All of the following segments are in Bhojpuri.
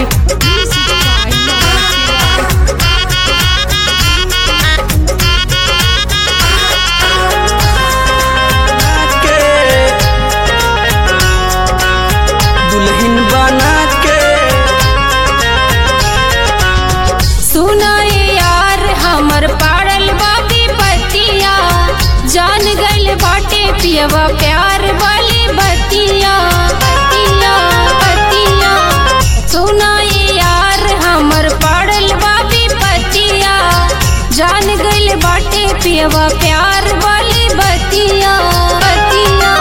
Roy. Music by Noel Roy. के दुल्हन बना के सुनाए यार हमर पाड़ल बाबी बतिया जान गइल बाटे पियवा प्यार वाली बतिया बतिया बतिया सुनाए यार हमर पाड़ल बाबी बतिया जान गइल बाटे पियवा प्यार वाली बतिया बतिया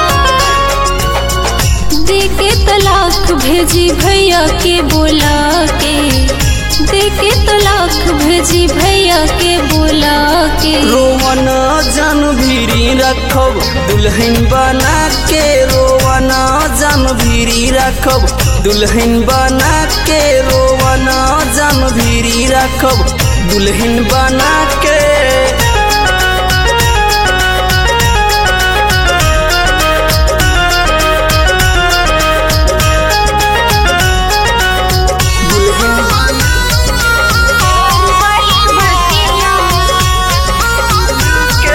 देके तलाक भेजी भैया के बोला के देके तलाक भेजी भैया के बोला के रोवन जन भीरी रखब दुल्हन बना के रोवन जन भीरी रखब दुल्हन बना के रोवन जन भीरी रखब दुल्हन बना के दुल्हन बना के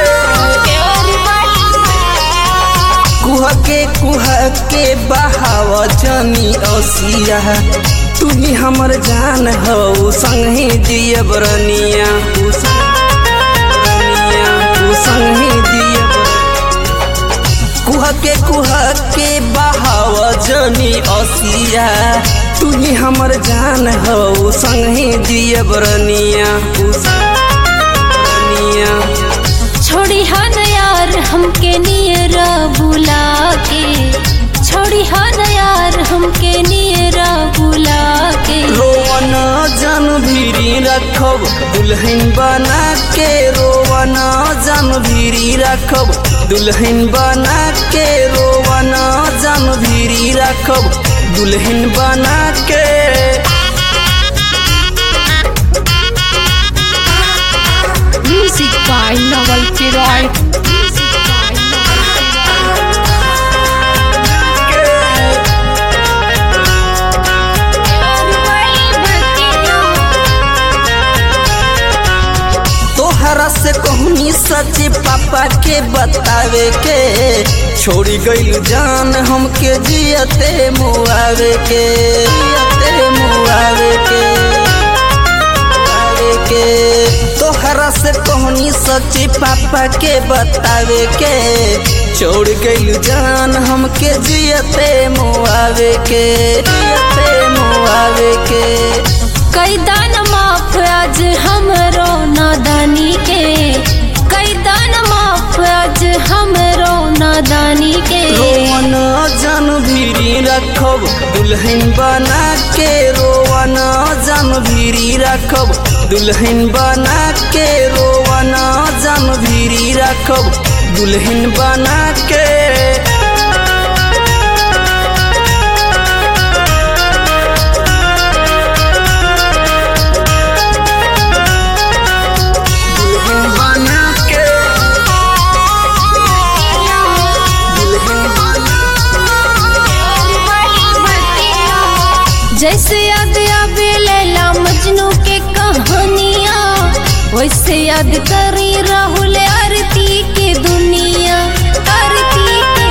कुह के कुह के बहाव जनी ओसिया तुम्ही हमर जान हो संगे दियब रनिया तू रनिया तू संगे दियब कुह के कुह के बहाव जनी ओसिया तुम्ही हमर जान हो संगे दियब रनिया तू रनिया छोड़ी हन यार हमके नियरा बुला के छोड़ी हन यार हमके नियरा बुला के रोवन जन भीरी रखब दुल्हन बना के रोवन जन भीरी रखब दुल्हन बना के रोवन जन भीरी रखब दुल्हन बना के Music by Noel Roy. Music by Noel तोहरा से कहनी सच पापा के बतावे के छोड़ी गइल जान हमके जियते मुआवे के जियते मुआवे के मुआवे के तोहरा से कहनी सच पापा के बतावे के छोड़ गइल जान हमके जियते मुआवे के जियते मुआवे के कई दान माफ आज हमरो नादानी के कई दान माफ आज हमरो नादानी के रोवन जन भीरी रखब दुल्हन बना के रोवन जन भीरी रखब दुल्हन बना के रोवन जन भीरी रखब दुल्हन बना के दुल्हन बना के दुल्हन बना जैसे याद आवे लैला मजनू के कहानियाँ वैसे याद करी राहुल आरती के दुनिया आरती के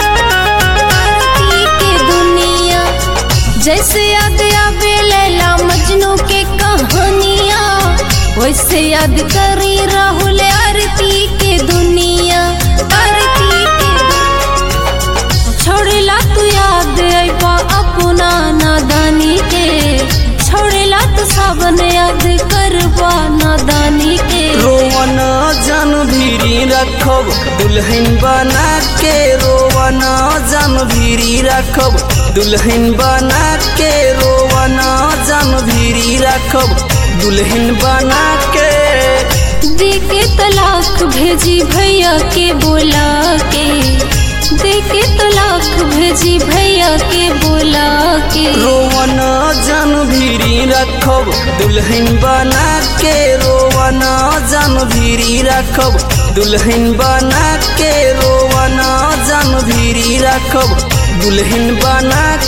आरती के दुनिया जैसे याद आवे लैला मजनू के कहानियाँ वैसे याद करी राहुल आरती के दुनिया आरती के दुनिया छोड़ेला तू याद अबा अपना नादानी के छोड़ेला तू सावन याद करबा नादानी के रोवन जन भीरी रखब दुल्हन बना के रोवन जन भीरी रखब दुल्हन बना के रोवन जन भीरी रखब दुल्हन बना के देके तलाक भेजी भैया के बोला के देके तलाक भेजी भैया के बोला के रोवन जन भीरी रखब दुल्हन बना के रोवन जन भीरी रखब दुल्हन बना के रोवन जन भीरी रखब दुल्हन बना